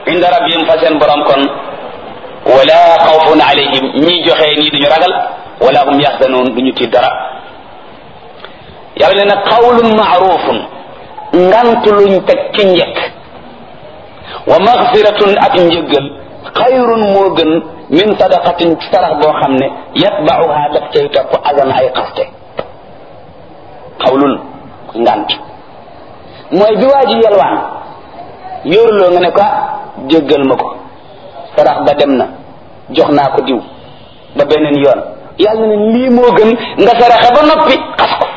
inda rabbihim fa seen borom kon wala xawfun alayhim ñi joxe nii duñu ragal wala hum yaxzanun duñu tiit dara yàlla ne nag qawlun maarufun ngant luñ teg ci njëkk wa maxfiratun ak njëggal xayrun moo gën min sadaqatin sarax boo xam ne yatbauha daf cay topp azan ay xaste xawlun ngant mooy bi waa ji yelwaan yóoruloo nga ne ko jéggal ma ko sarax ba dem na jox naa ko diw ba beneen yoon yàlla ne lii moo gën nga saraxe ba noppi xas ko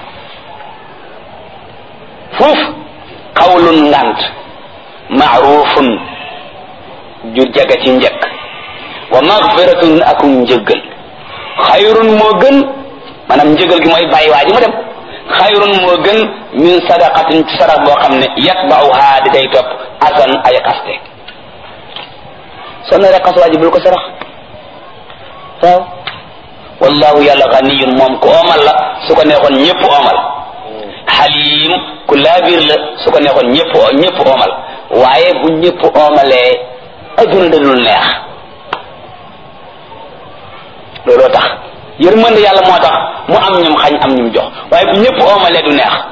fuuf xawlun ngant maarufun ju jaga ci njëkk wa magfiratun ak njëggal xayrun moo gën maanaam njëgal gi mooy bàyyi waa ji mu dem xayrun moo gën min sadaqatin ci sarax boo xam ne yatbauha di day topp asan ay xaste soo naree xas waa ji bul ko sarax waaw wallahu yàlla ganiyun moom ku oomal la su ko neexoon ñëpp oomal xalim ku laabir la su ko neexoon ñëpp ñëpp oomal waaye bu ñëpp oomalee adduna dadul neex looloo tax yërmande yàlla moo tax mu am ñum xañ am ñum jox waaye bu ñëpp oomalee du neex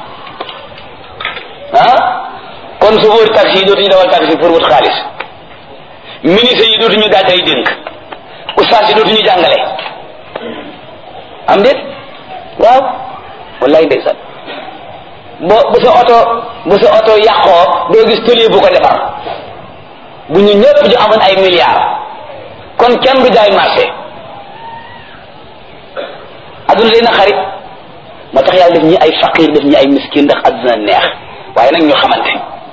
ah kon chauffeur taxi yi dootuñu dawal taxi pour wut xaalis ministre yi dootuñu daaj ay dénk ustaas yi dootuñu jàngale am déet waaw wallaay ndeysaan bo bu sa oto bu sa oto yàqoo doo gis tëlie bu ko defar bu ñu ñëpp ñu amoon ay milliards kon kenn du jaay marché adduna day na xarit moo tax yàlla def ñi ay faqir def ñi ay miskin ndax adduna neex waaye nag ñu xamante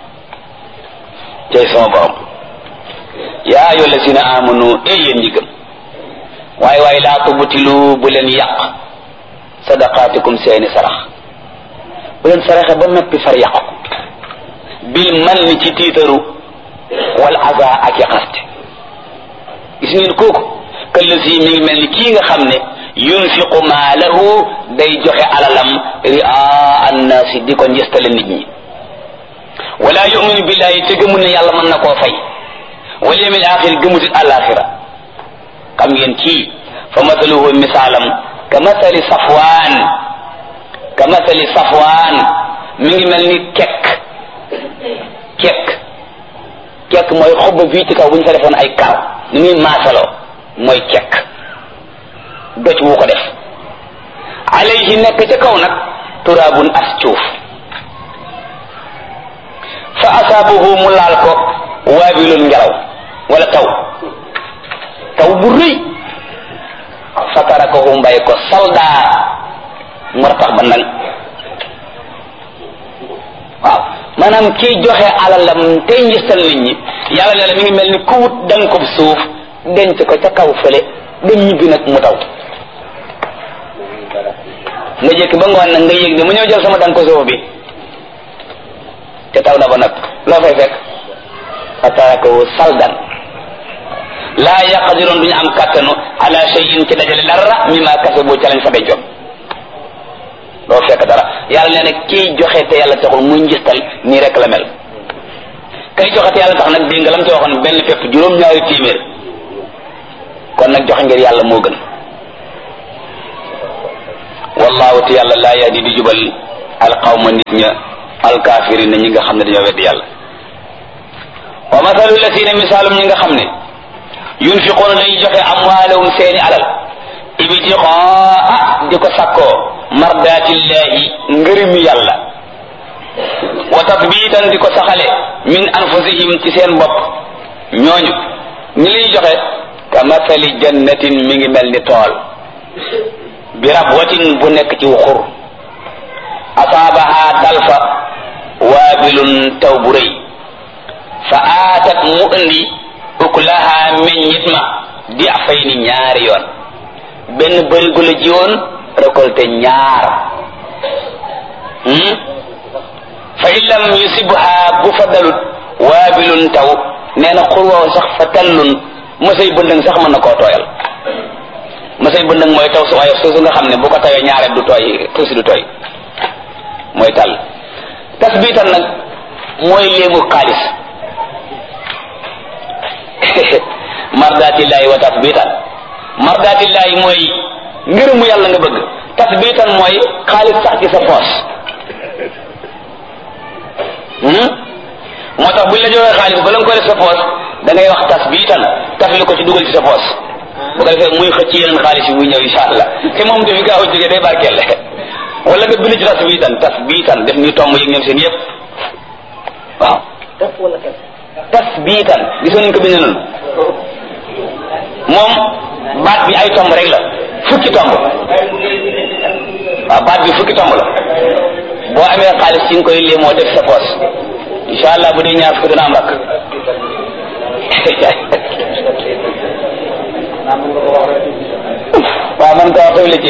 cay sama borom yaa ayyuha allazina amanu ey yéen ñi gëm waaye waaye laa tubtilu bu leen yàq sadaqaatikum seeni sarax bu leen saraxe ba noppi far yàq ko bil man ni ci tiitaru wal aza ak yaqaste gis ngeen kooku këllësi mi ngi mel ni kii nga xam ne yunfiqu maalahu day joxe alalam ria annaasi di ko njëstale nit ñi wala yuminu billahi te gëmul ne yàlla mën na koo fay wal yawmil axir gëmutit alaxira xam ngeen kii fa mathaluhu misaalam ka mathali safwaan ka mathali safwaan mi ngi mel ni kekk kekk kekk mooy xob fii ci kaw bu ñu fa defoon ay karaw ni muy maasaloo mooy kekk doj wu ko def alayhi nekk ca kaw nag turaabun as cuuf fa asaabahu mu laal ko waabilul ngelaw wala taw taw bu rëy fa tarakahu mbay ko saldaa mu ratax ba ndang waaw maanaam kiy joxe alalam tey njëstal nit ñi yàlla ne la mi ngi mel ni ku wut danga ko suuf denc ko ca kaw fële dem ñibbi nag mu taw nga jëkk ba ngoon nag nga yëg ne mu ñëw jël sama danga ko suuf bi te taw na ba nag loo fay fekk fa tarakahu saldan laa yaqdiroon duñu am kàttanu ala shay'in ci dajale dara mimma kasabu ca lañ fa dencoon doo fekk dara yàlla nee na kiy joxe te yàlla taxul muy njistal nii rek la mel kay joxe te yàlla tax nag dégg nga lam ci waxoon benn fépp juróom-ñaari téeméer kon nag joxe ngir yàlla moo gën wallahu te yàlla laa yahdi di jubal alqawma nit ña alkaafirin ñi nga xam ne dañoo weddi yàlla wa mathalu lasina misaalum ñi nga xam ne yunfiquuna dañuy joxe amwaalahum seeni alal ibtiqaa di ko sakkoo mardatillahi ngërëmi yàlla wa tatbitan di ko saxale min anfusihim ci seen bopp ñooñu ñi liy joxe ka mathali jannatin mi ngi mel ni tool bi rabwatin bu nekk ci wuxur asaabaha dalfa waabilun taw bu rëy fa aatat mu indi ukulaha meññit ma di afay ni ñaari yoon benn bërigo la jiwoon récolté ñaar fa in lam yusibha bu fa dalut waabilun taw nee na xurwaaw sax fa tallun masay bëndëng sax mën na koo tooyal masay bëndëng mooy taw su waaye suusu nga xam ne bu ko tawee ñaareel du tooy tuusi du tooy mooy tàll tasbitan nag mooy léemu xaalis mardatillahi wa tasbitan mardatillahi mooy ngërëmu yàlla nga bëgg tasbitan mooy xaalis sax ci sa poos moo tax buñ la joxee xaalis ba la nga koy def sa poos da ngay wax tasbitan tafli ko ci dugal ci sa poos bu ko defee muy xëcc yeneen xaalis yi muy ñëw insha allah te moom dafi gaaw a jógee day barkeel wala nga bind ci tasbitan tasbitan def ni tomb yi ñoom seen yëpp waaw tasbitan gisoon nañ ko bind noonu moom baat bi ay tomb rek la fukki tomb waaw baat bi fukki tomb la boo amee xaalis ci nga koy lii moo def sa poos insha allah bu dee ñaar fukki dana am rakk waaw man ko wax la ci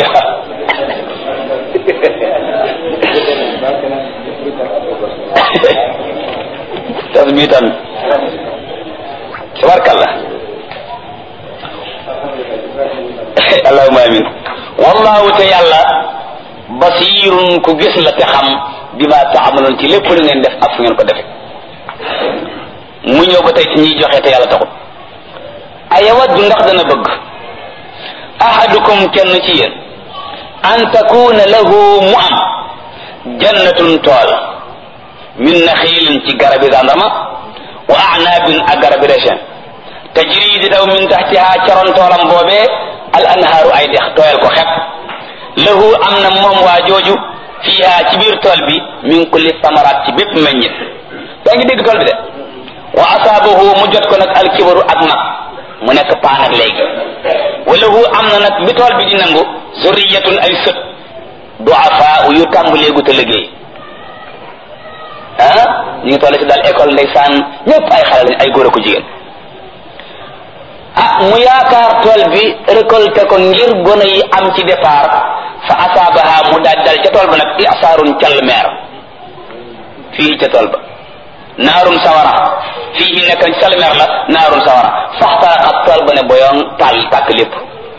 tasbitan tabarkallah allahumma amin wallahu te yàlla basirun ku gis la te xam bi ma taamaloon ci lépp lu ngeen def ak fu ngeen ko defe mu ñëw ba tey ci ñiy joxe te yàlla taxul ayawaddu ndax dana bëgg ahadukum kenn ci yéen an takuna lahu mu am jannatun tool min naxiilin ci garabi zandarma wa anaabin ak garabi rechen tajri di daw min taxtiha caroon toolam boobee al anhaaru ay dex tooyal ko xepp lahu am na moom waa jooju fiiha ci biir tool bi min kulli samaraat ci bépp meññit yaa ngi dégg tool bi de wa asaabahu mu jot ko nag alkibaru ak mag mu nekk paan ak léegi walahu am na nag bi tool bi di nangu zurriyatun ay sët duafa yu tàmbaleegu te liggéey ah ñu ngi toll ci daal école ndeysaan ñëpp ay xale lañ ay góor ak jigéen ah mu yaakaar tool bi récolté ko ngir gone yi am ci départ fa asaabaha mu daal dal ca tool ba nag isaarun call meer fii ca tool ba naarum sawara fii nekk call meer la naarum sawara faxtaraxat tool ba ne boyoon taal tàkk lépp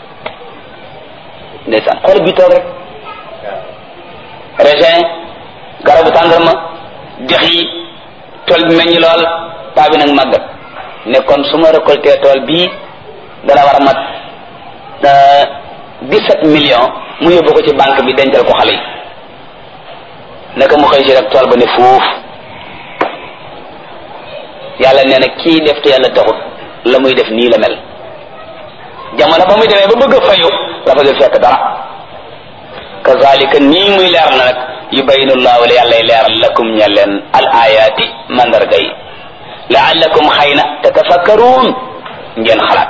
ndeysaan xool bi toog rek raisin garabu tàndarma dex yi tool bi meññ lool paa bi nag màggat ne kon su ma récolté tool bii dana war a mat dix-sept millions mu yóbbu ko ci banque bi dencal ko xale yi naka mu xëy si rek tool ba ne fuuf yàlla nee na kii def te yàlla taxut la muy def nii la mel jamono ba muy demee ba bëgg a fayu la fa dul fekk dara kazalika nii muy leer na nag yubayinu llahu la yàllay leeral lakum ñe leen al ayaati mandarga yi laallakum xëy na tatafakkaruun ngeen xalaat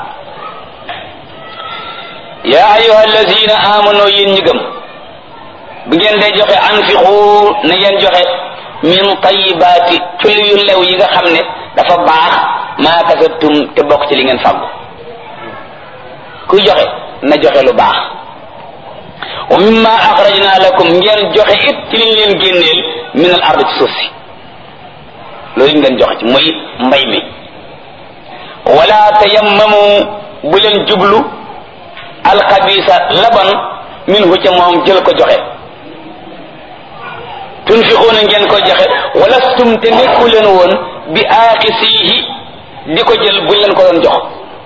yaa ayuha alladina amanu yéen ñi gëm bu ngeen dee joxe anfiqu na ngeen joxe min tayibaati ci yu lew yi nga xam ne dafa baax maa kasabtum te bokk ci li ngeen fàggu kuy joxe na joxe lu baax wa mimma axrajna lakum ngeen joxe it ci liñ leen génneel min al ard ci suuf si loolu ngeen joxe ci muy mbay mi wala tayammamu bu leen jublu alxabisa laban minhu ca moom jël ko joxe tunfiquuna ngeen ko joxe walastum te nekku leen woon bi aaxisihi di ko jël buñ leen ko doon jox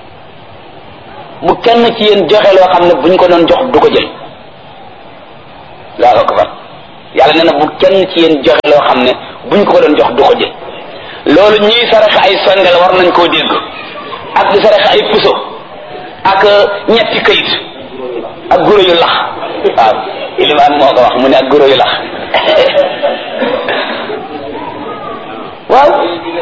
bu kenn ci yéen joxe loo xam ne buñ ko doon jox du ko jël laa akbar yàlla nee na bu kenn ci yéen joxe loo xam ne buñ ko ko doon jox du ko jël loolu ñuy saraxe ay sondel war nañ koo dégg ak di saraxe ay puso ak ñetti këyit ak guro yu lax waaw ilimaan moo ko wax mu ne ak guro yu lax waaw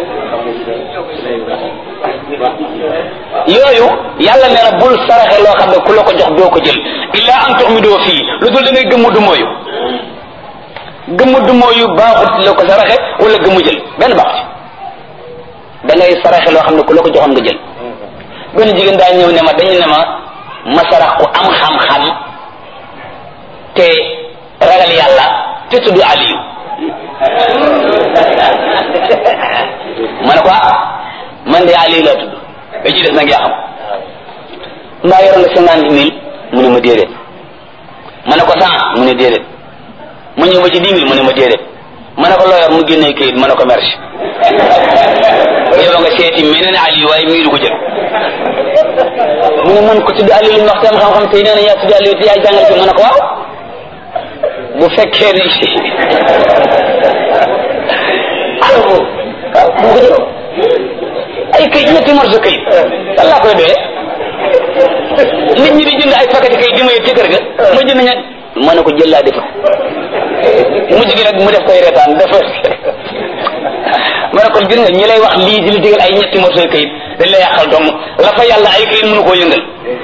yooyu yàlla nee na bul saraxe loo xam ne ku la ko jox doo ko jël illa an tuxmidoo fii lu dul da ngay gëmmu du mooyu gëmmu du mooyu baaxut la ko saraxe wala gëmmu jël benn baaxut da ngay saraxe loo xam ne ku la ko joxoon nga jël benn jigéen daa ñëw ne ma dañu ne ma ma sarax ku am xam-xam te ragal yàlla te tudd Aliyu ma ne ko man de Aliyu laa tudd ba ci des nag yaa xam mbaa yoroon nga cinquante mille mu ne ma déedéet ma ne ko cent mu ne déedéet ma ñëw ba ci dix mille mu ne ma déedéet ma ne ko loo yor mu génnee kayit ma ne ko merci yow nga seeti meneen Aliyu waaye mii du ko jël mu ne man ko tudd Aliou li ñu wax seen xam-xam tey nee na yaa tudd Aliou te yaay jàngale fi ma ne ko waaw bu fekkee ne alors waaw bu ko jëloon ay kayit ñetti morso kayit lan laa koy doyee nit ñi di jënd ay paquet kayit di ma yëg ci kër ga ma jënd ña ma ne ko jël laa defar mujj gi nag mu def koy retaan dafa ma ne ko gis nga ñi lay wax lii di la digal ay ñetti morso kayit dañ lay yàqal dong la fa yàlla ay kayit mënu koo yëngal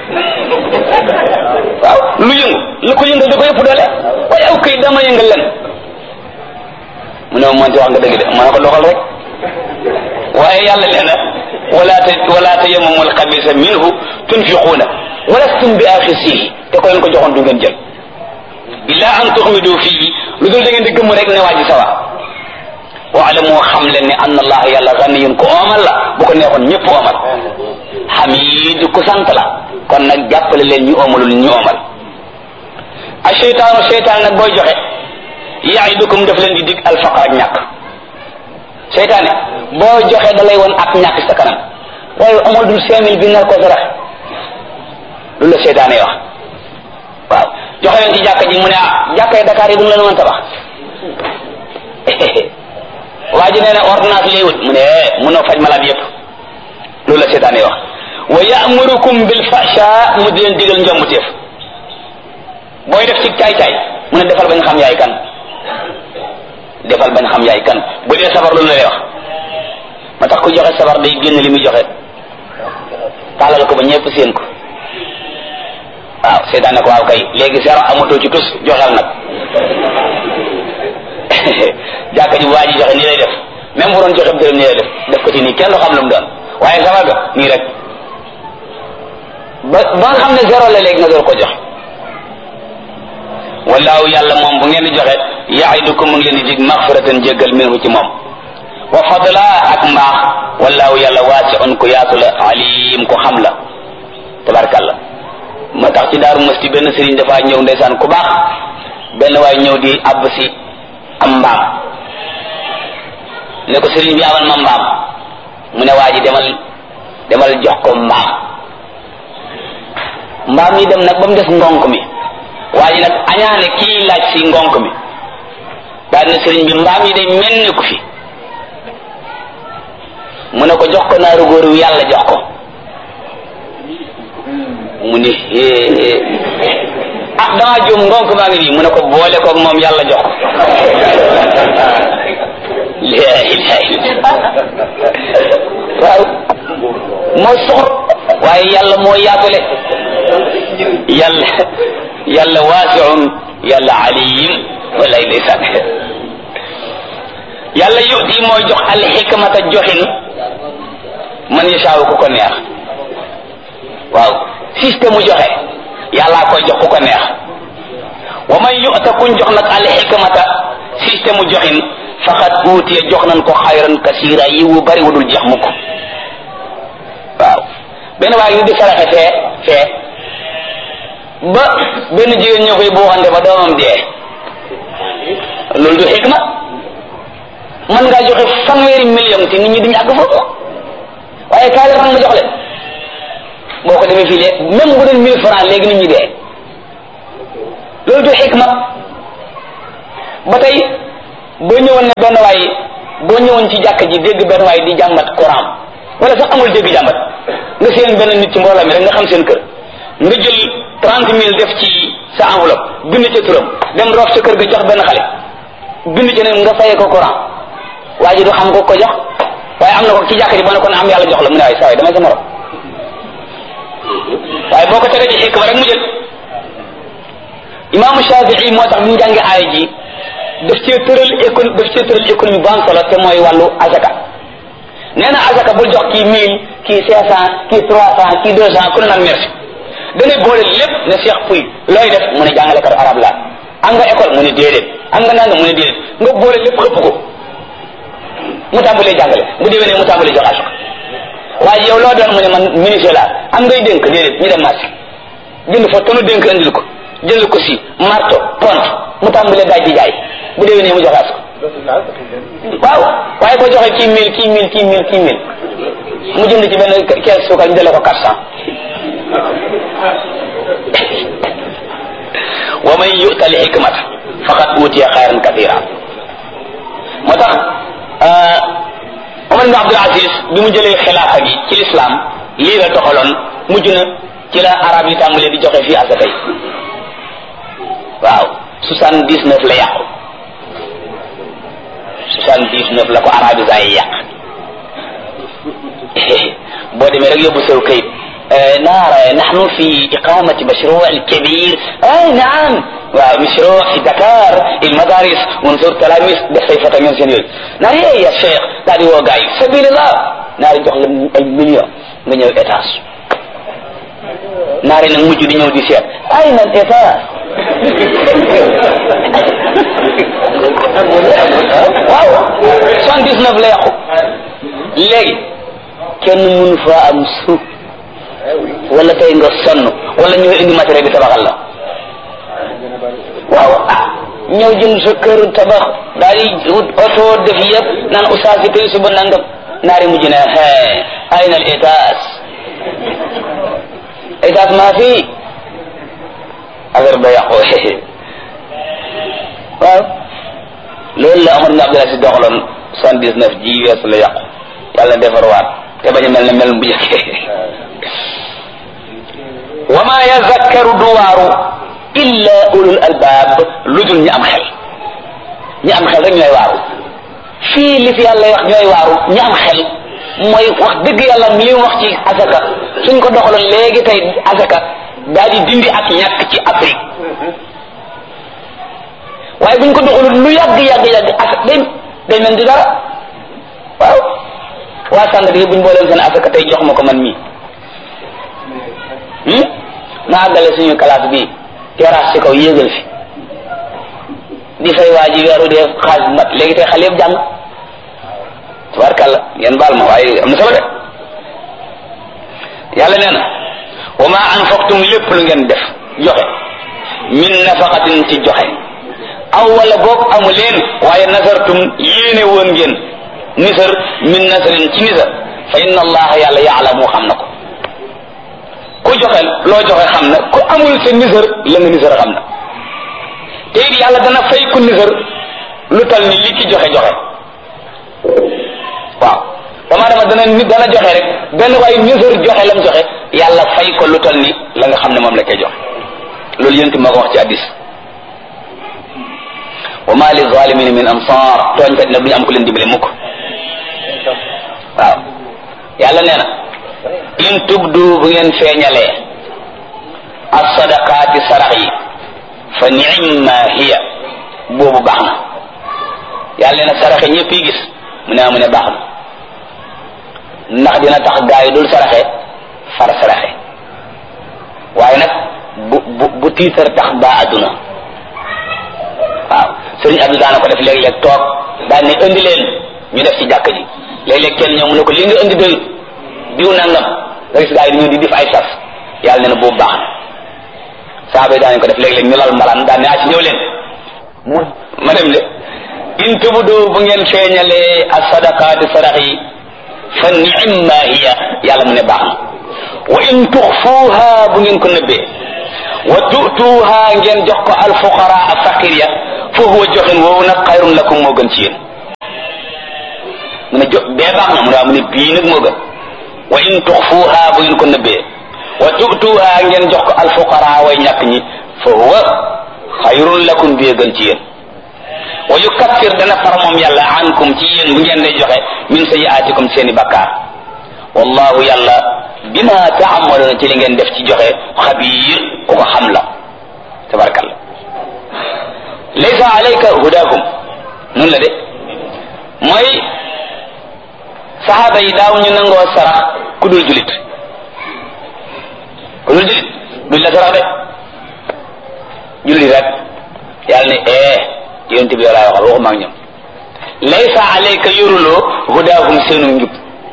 waaw lu yëngu lu ko yëngal da ko yëpp doole waaye aw kayit dama yëngal len mu ne ma mënti wax nga dëgg de ma ne ko doxal rek waaye yàlla nee na wala ta wala tayammamu alxabisa minhu tunfiquuna walastum bi axisihi te ko leen ko joxoon du ngeen jël illa an tuxmidu fii lu dul da ngeen di gëmm rek ne waa ji sawa waalamu xam leen ne anna allah yàlla ganiyun ko oomal la bu ko neexoon ñëpp oomal xamid ku sant la kon nag jàppale leen ñu oomalul ñu oomal a cheytaanu cheytaan nag booy joxe yaidukum daf leen di dig alfaqar ak ñàkk seytaane boo joxe da lay woon ak ñàkk sa kanam waaye amul dul cinq mille bi nar ko sarax lu la seytaane wax waaw joxe leen ci jàkka ji mu ne ah jàkka yi Dakar yi du mu leen mën tabax waa ji nee na ordonnance lay wut mu ne mënoo faj malade yépp loolu la seytaane wax wa ya'murukum bil fahsha mu di leen digal njombuteef booy def ci caay-caay mu ne defal bañ xam yaay kan defal bañ xam yaay kan bu dee sabar loolu la lay wax ma tax ku joxe sabar day génn li muy joxe tàllal ko ba ñëpp seen ko waaw seetaan ne ko waaw kay léegi zéro amatoo ci tus joxel nag jàkka ji bu waa ji joxe nii lay def même bu doon joxe dërëm nii lay def def ko ci nii kenn du xam lu mu doon waaye sabar ga nii rek ba ba nga xam ne zéro la léegi nga door ko joxe wallaahu yàlla moom bu ngeen di joxe yaidukum mu ngi leen di dig maxfiratan jéggal minhu ci moom wa fadla ak mbaax wallaahu yàlla waasiun ku yaatu la alim ku xam la tabarkalla ma tax ci daaru masti benn sëriñ dafa ñëw ndeysaan ku baax benn waay ñëw di àbb si am mbaam ne ko sëriñ bi amal ma mbaam mu ne waa ji demal demal jox ko mbaam mbaam yi dem nag ba mu des ngonk mi waa ji nag añaane kii laaj si ngonk mi daal ne sëriñ bi mbaam yi day mel ni ko fi mu ne ko jox ko naaru góor wi yàlla jox ko mu ni ah dama juum ngonk maa ngi nii mu ne ko boole koog moom yàlla jox ko la ilaha illa waaw moo soxor waaye yàlla moo yaatule yàlla yàlla waasiun yàlla aliyim walay ndeysaan yàlla yuti mooy jox al xikmata joxin man yashaawu ku ko neex waaw système mu joxe yàllaa koy jox ku ko neex wa man yuta kuñ jox nag al xikmata système mu joxin faqad uutiya jox nañ ko xayran kasira yi wu bari wudul jeex mukk waaw benn waaye ñu di saraxe fee fee ba benn jigéen ñoo koy buuxante ba doomam dee loolu du xikma mën ngaa joxe fanweeri million te nit ñi duñu àgg foofu waaye kaay la ma jox leen boo ko defee fii léegi même bu doon mille francs léegi nit ñi dee loolu du xikma ba tey boo ñëwoon ne benn waay boo ñëwoon ci jàkk ji dégg benn waay di jàmbat Coran wala sax amul dégg jàmbat nga seen benn nit ci mbooloo mi rek nga xam seen kër nga jël trente mille def ci sa enveloppe bind ca turam dem roof sa kër ga jox benn xale bind ca ne nga fayee ko Coran waa ji du xam ko ko jox waaye am na ko ci jàkk ji boo ne ko ne am yàlla jox la mu ne waaye saa waay damay sa morom waaye boo ko tegee ci xikma rek mu jël imaamu Shafii moo tax bi mu jàngee aaya ji daf cee tëral écon daf cee tëral économie bu am solo te mooy wàllu azaka nee na azaka bul jox kii mille kii cinq cent kii trois cent kii deux cent ku ne naan merci danay boole lépp ne Cheikh Pouy looy def mu ne jàngalekatu arab la am nga école mu ne déedéet am nga nanga mu ne déedéet nga boole lépp xëpp ko mu tàmbalee jàngale bu déwénee mu tàmbalee jox azaka waaye yow loo doon mu ne man ministre la am ngay dénk déedéet ñu dem marché jënd fa tonu dénk andil ko jënd ko si marto pont mu tàmbalee daaj di jaay bu déwénee mu joxaat ko waaw waaye boo joxee kii mille kii mille kii mille kii mille mu jënd ci benn kees suukar ñu jëlee ko quatre cent wa man yu'ta al hikmata faqad utiya xayran kathira moo tax Omar ibn Abdul Aziz bi mu jëlee xilaafa gi ci lislaam lii la toxaloon mujj na ci la arab yi tàmbalee di joxe fii asaka yi waaw soixante dix neuf la yàqu soixante dix neuf la ko arabisa yi yàq boo demee rek yóbbu sew kayit نرى نحن في إقامة مشروع كبير أي نعم ومشروع في دكار المدارس ونزور تلاميذ بصيفة من سنين ناري يا شيخ ناري وقاي سبيل الله ناري jox la ay million nga ñëw étage naari nag mujj di ñëw di seet ay na étage waaw soixante dix neuf la yàqu léegi kenn mënu fa am suuf wala tey nga sonn wala ñëw indi matériel bi tabaxal la waaw ah ñëw jënd sa kër tabax daal di wut oto def yëpp naan oustaz yi tey suba nangam naari mujj ne hee ay na étage étage maa fi affaire ba yàqu waaw loolu la Omar ibn Abdul Aziz doxaloon soixante dix neuf ji weesu la yàqu yàlla defarwaat te bañ a mel ne mel bu njëkkee wa ma yazakkaru du waaru illa ulul albaab lu dul ñi am xel ñi am xel rek ñooy waaru fii li fi yàlla wax ñooy waaru ñi am xel mooy wax dëgg yàlla li mu wax ci asaka suñ ko doxaloon léegi tey asaka daal di dindi ak ñàkk ci Afrique waaye buñ ko doxalul lu yàgg yàgg yàgg asaka day day mel di dara waaw waa sànq di buñ booleen seen asaka tey jox ma ko man mii ma àggale suñu classe bi terrasse ci kaw yéegal fi di fay waa ji weeru dee xaalis mat léegi tey xale yëpp jàng tabarkàlla ngeen baal ma waaye am na solo de yàlla nee na wa ma anfaqtum lépp lu ngeen def joxe min nafaqatin ci joxe aw wala boog amu leen waaye nasartum yéene woon ngeen nisar min nasarin ci nisar fa inna allaha yàlla yaalamu xam na ko ku joxe loo joxe xam na ku amul sa nisar la nga nisar xam na te it yàlla dana fay ku nisar lu tal ni li ki joxe joxe waaw dama dama dana nit dana joxe rek benn waaye nisar joxe lam joxe yàlla fay ko lu tal ni la nga xam ne moom la koy joxe loolu yénti moo ko wax ci addis wa ma li zalimin min ansar tooñkat nag bu ñu am ku leen dimbale mukk waaw yàlla nee na in tubdu bu ngeen feeñalee as-sadaqaati sarax yi fa ni'ma hiya boobu baax na yàlla nee na saraxe ñëpp yi gis mu ne mu ne baax na ndax dina tax gaa yi dul saraxe far saraxe waaye nag bu bu bu tiitar tax baa adduna waaw sëriñ Abdou daana ko def léeg-léeg toog daan ne indi leen ñu def ci jàkk ji léeg-léeg kenn ñëw mu ne ko li nga indi doyut diw nangam nga gis gaa yi ñu di def ay sas yàlla nee na boobu baax na saaba yi daan ko def léeg-léeg ñu lal mbalaan daan ne ah ci ñëw leen mu ma dem de in tubudu bu ngeen feeñalee as sadaqaati sadax yi fa ni'ma hiya yàlla mu ne baax na wa in tuxfuuha bu ngeen ko nëbbee wa tu'tuuha ngeen jox ko alfuqara ak faqir ya fa huwa joxin woowu nag xayrun lakum moo gën ci yéen mu ne jo bee baax na mu ne mu ne bii nag moo gën wa in tuxfuuha bu ngeen ko nëbbee wa tu'tuuha ngeen jox ko alfuqara way ñàkk ñi fa huwa xayrun lakum bii gën ci yéen wa yukaffir dana far moom yàlla ankum ci yéen bu ngeen day joxe min sayiaatikum seeni bakkaar wallahu yàlla bima taamaluuna ci li ngeen def ci joxe xabiir ku ko xam la tabarakalla laysa alayka hudaahum nun la de mooy saxaaba yi daaw ñu nangoo sarax ku dul julit ku dul julit duñ la sarax de julit rek yàlla ne eh yonent bi yow laay waxal waxuma ak ñoom laysa alayka yoruloo hudaahum seenu njub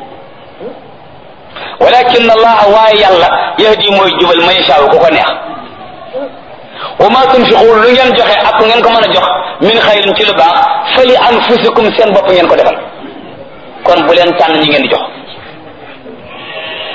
walakin allah waaye yàlla yahdi mooy jubal man yashaa ku ko neex wa ma tunfiqu lu ngeen joxe ak ngeen ko mën a jox min xayrin ci lu baax fali anfusikum seen bopp ngeen ko defal kon bu leen tànn ñi ngeen di jox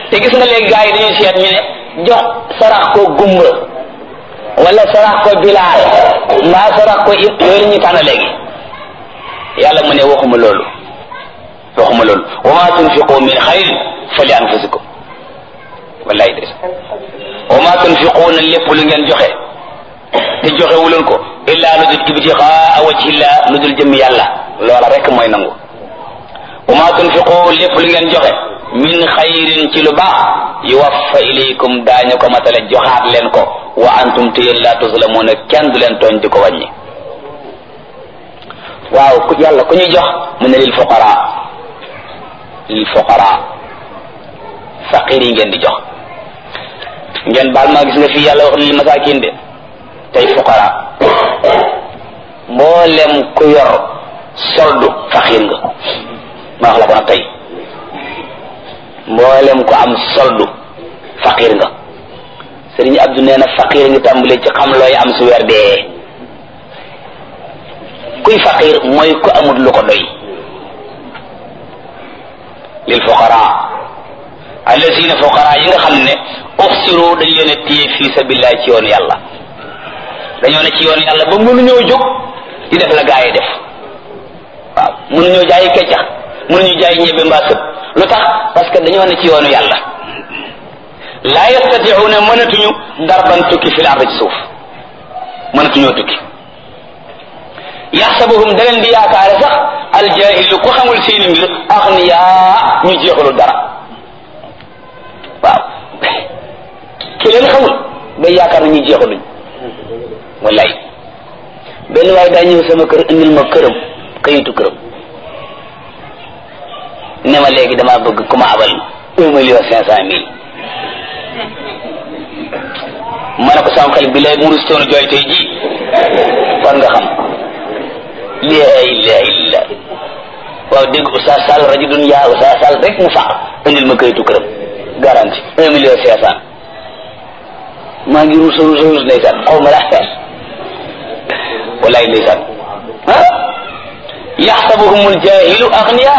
te gis nga léegi gars yi dañuy seet ñu ne jox sarax ko gumba wala sarax ko bilaal mbaa sarax ko it yooyu la ñuy tànn léegi yàlla mu ne waxuma loolu waxuma loolu wa ma tunfiqu min xayrin fa li anfusikum wallahi des wa ma tunfiquuna lépp lu ngeen joxe te joxe wuleen ko illa lu dul ibtixaa wajhillah lu dul jëm yàlla loola rek mooy nangu wa ma tunfiqu lépp lu ngeen joxe min xayrin ci lu baax yuwaffa ilaykum daañu ko matale joxaat leen ko wa antum te yéen laa tuslamuuna kenn du leen tooñ di ko wàññi waaw ku yàlla ku ñuy jox mu ne lil fuqara lil fuqara faqir yi ngeen di jox ngeen baal maa gis nga fii yàlla wax lil masakin de tey fuqara mboolem ku yor soldu faqir nga ma wax la ko nag tey mboolem ku am soldu faqir nga sëriñ Abdou nee na faqir ngi tàmbalee ci xam looy am su weer dee kuy faqir mooy ku amul lu ko doy lil fuqara allazina fuqara yi nga xam ne uxsiru dañ leen a téye fii sabilillah ci yoonu yàlla dañoo ne ci yoonu yàlla ba mënuñoo jóg di def la gaa yi def waaw mënuñoo jaayi keccax mënuñu jaay ñebe mbaa sëb lu tax parce que dañoo ne ci yoonu yàlla laa yastatiuuna mënatuñu darban tukki fil ardi ci suuf mënatuñoo tukki yaxsabuhum da leen di yaakaare sax aljahilu ku xamul seeni mbir axniyaa ñu jeexalu dara waaw ki leen xamul day yaakaar na ñu jeexaluñ wallaay benn waaye daa ñëw sama kër indil ma këram kayitu këram ne ma léegi damaa bëgg ku ma abal un million cinq cent mille ma ne ko sama xel bi lay murus toonu jooy tey ji kon nga xam laa ilaha illa waaw dégg Oustaz Sall rajulun yaa Oustaz Sall rek mu faq indil ma kayitu këram garanti un million cinq cent maa ngi ruus ruus ruus ndeysaan xaw ma laa walaay ndeysaan ah yaxsabuhum aljahilu agniya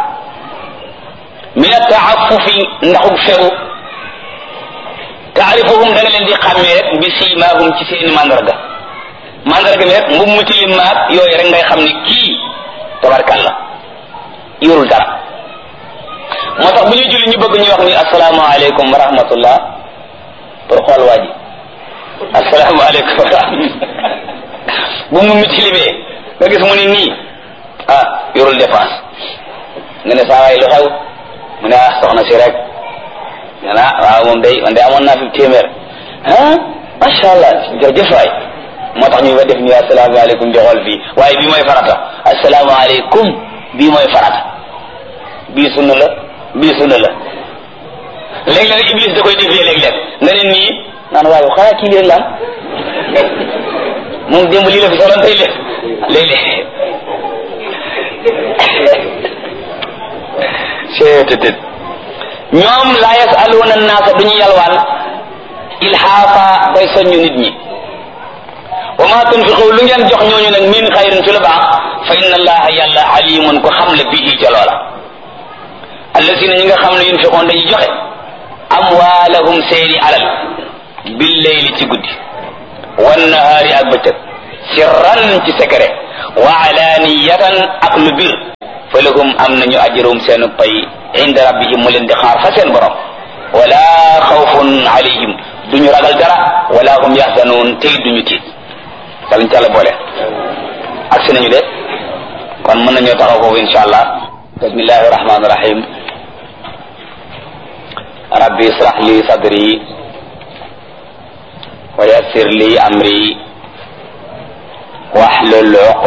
min ataafufi ndaxug fegu taarifuhum da nga leen di xàmmee rek bi siimaahum ci seeni mandarga mandarga mi rek mbub mu tilim maag yooyu rek ngay xam ne kii tabarkalla yorul dara moo tax bu ñuy julli ñu bëgg ñu wax ni asalaamaaleykum wa rahmatullah pour xool waa ji asalaamaaleykum wa rahmatullah bu mu mi tilimee nga gis mu ni nii ah yorul dépense nga ne saa waay lu xew mu ne ah soxna si rek nga naa waaw moom day man day amoon naa fi téeméer ah macha allah jërëjëf waay moo tax ñu fa def ñu asalaamaaleykum di xool fii waaye bii mooy farata asalaamaaleykum bii mooy farata bii sunna la bii sunna la léeg-léeg iblis da koy defee léeg-léeg nga ne nii naan waaye xanaa kii leen laan moom démb lii la fi soloon tey léeg léeg-léeg seetetet ñoom laa yasaluuna annaasa duñu yalwaan ilhaafa bay soññu nit ñi wa ma tunfiqu lu ngeen jox ñooñu nag min xayrin ci lu baax fa inna allaha yàlla alimun ko xam la bihi ca loola allasina ñi nga xam ne yunfiqoon dañuy joxe amwaalahum seeni alal billeyli ci guddi wannahaari ak bëccëg sirran ci secret wa alaniyatan ak lu bir fa lahum am nañu ajrum seenu pay inda rabbihim mu leen di xaar fa seen borom wala xawfun alayhim duñu ragal dara wala hum yaxzanuun tey duñu tiit yàllañ ca la boole ak si nañu de kon mën nañoo taxaw foofu insha allah bismillahi rahmani rahim rabbi israh li sadri wa yassir li amri wahlul